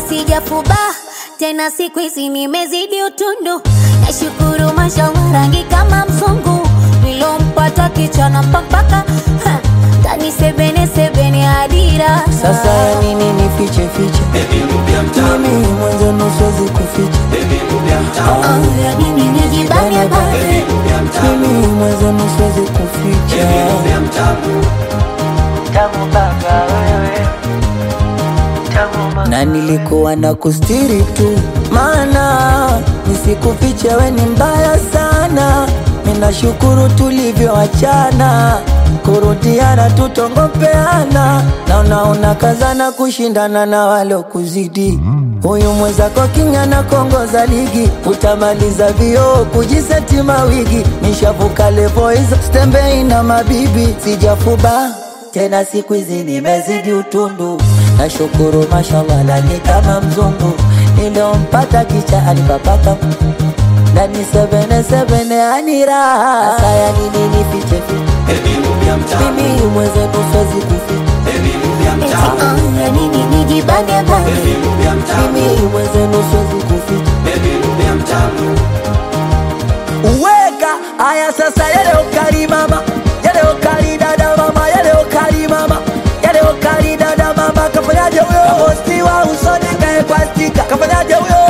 sijafuba tena, siku hizi nimezidi utundu. Nashukuru mashallah, rangi kama mzungu nilompata kichana mpaka ha, ndani sebene sebene adira Sasa ya nini nifiche fiche? Mimi mwanzo nusuwezi kuficha. Oh, ya nini nijibane bane Mimi mwanzo nusuwezi kuficha. na nilikuwa na kustiri tu, maana nisikufiche, we ni mbaya sana. Ninashukuru tulivyoachana, kurudiana tutongopeana, na unaona kazana kushindana na walokuzidi. Huyu mwenzako king'ana kongoza ligi, utamaliza vioo kujiseti mawigi. Nishavuka levo hizo, stembei na mabibi, sijafuba tena siku hizi nimezidi utundu, nashukuru mashallah, lani kama mzungu niliompata kicha alipapaka ndani sebene sebene anira sasa ya nini nifiche fiche mimi mwenzenu siwezi kuficha Eti, oh, ya nini nijibane bane mimi mwenzenu siwezi kuficha uweka aya sasa yale ukali mama yale ukali dada mama yale ukali mama yale ukali dada mama kafanyaje huyo hosti wa usoni kae kwa stika kafanyaje huyo